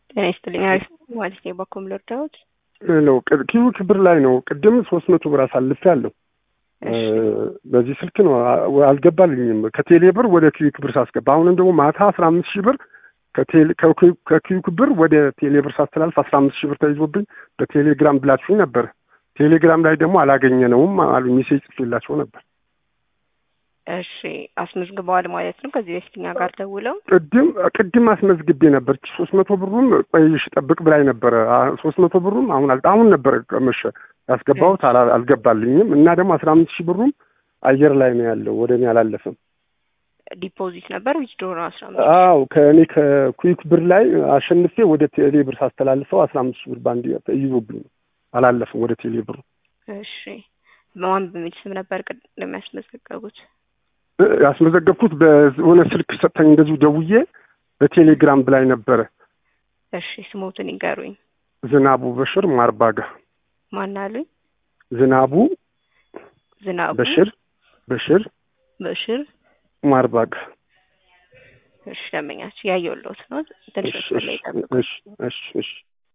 ጤና ይስጥልኝ። አሪፍ ማለት ነው። በኮም ልርዳዎት ነው ኪዩ ክብር ላይ ነው። ቅድም ሶስት መቶ ብር አሳልፍ ያለው በዚህ ስልክ ነው አልገባልኝም። ከቴሌ ብር ወደ ኪዩ ክብር ሳስገባ አሁንም ደግሞ ማታ አስራ አምስት ሺህ ብር ከኪዩ ክብር ወደ ቴሌ ብር ሳስተላልፍ አስራ አምስት ሺህ ብር ተይዞብኝ በቴሌግራም ብላችሁኝ ነበር። ቴሌግራም ላይ ደግሞ አላገኘነውም አሉ። ሜሴጅ ጽፌላቸው ነበር። እሺ አስመዝግበዋል ማለት ነው። ከዚህ በፊት እኛ ጋር ደውለው ቅድም ቅድም አስመዝግቤ ነበር። ሶስት መቶ ብሩም ቆይሽ ጠብቅ ብላኝ ነበረ። ሶስት መቶ ብሩም አሁን አሁን ነበረ መሸ ያስገባሁት አልገባልኝም። እና ደግሞ አስራ አምስት ሺህ ብሩም አየር ላይ ነው ያለው፣ ወደ እኔ አላለፈም። ዲፖዚት ነበር ዊዝድሮ ነው አስራ አምስት አዎ ከእኔ ከኩዊክ ብር ላይ አሸንፌ ወደ ቴሌ ብር ሳስተላልፈው አስራ አምስት ሺህ ብር በአንድ ተይዞብኝ ነው አላለፈም ወደ ቴሌ ብሩ። እሺ በማን በሚል ስም ነበር ቅድም ያስመዘገቡት? ያስመዘገብኩት በሆነ ስልክ ሰጥተኝ እንደዚሁ ደውዬ በቴሌግራም ብላኝ ነበረ። እሺ ስሞትን ይንገሩኝ። ዝናቡ በሽር ማርባጋ። ማን አሉኝ? ዝናቡ ዝናቡ በሽር በሽር በሽር ማርባጋ። እሺ ደንበኛችሁ ያየሁልዎት ነው። ትንሽ መስመር ላይ ይጠብቁ። እሺ እሺ እሺ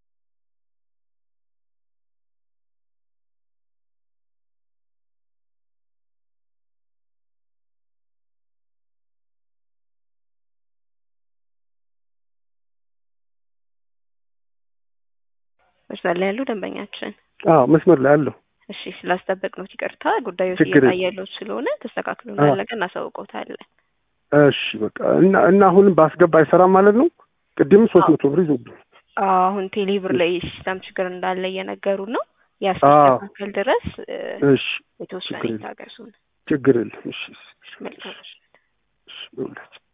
መስመር ላይ ያሉ ደንበኛችን አዎ መስመር ላይ አለሁ። እሺ ስላስጠበቅ ነው ይቅርታ። ጉዳዩ ችግር የለም። እየታየለት ስለሆነ ተስተካክሎ እንዳለቀ እናሳውቀውታለን። እሺ በቃ እና እና አሁንም ባስገባ አይሰራም ማለት ነው። ቅድም ሶስት መቶ ብር ይዞብኝ አሁን ቴሌብር ላይ ሲስተም ችግር እንዳለ እየነገሩ ነው። ያስተካከል ድረስ እ፣ እሺ የተወሰነ ችግር የለም። ይታገሱን። ችግር የለም። እሺ መልካም እሺ ይኸውላችሁ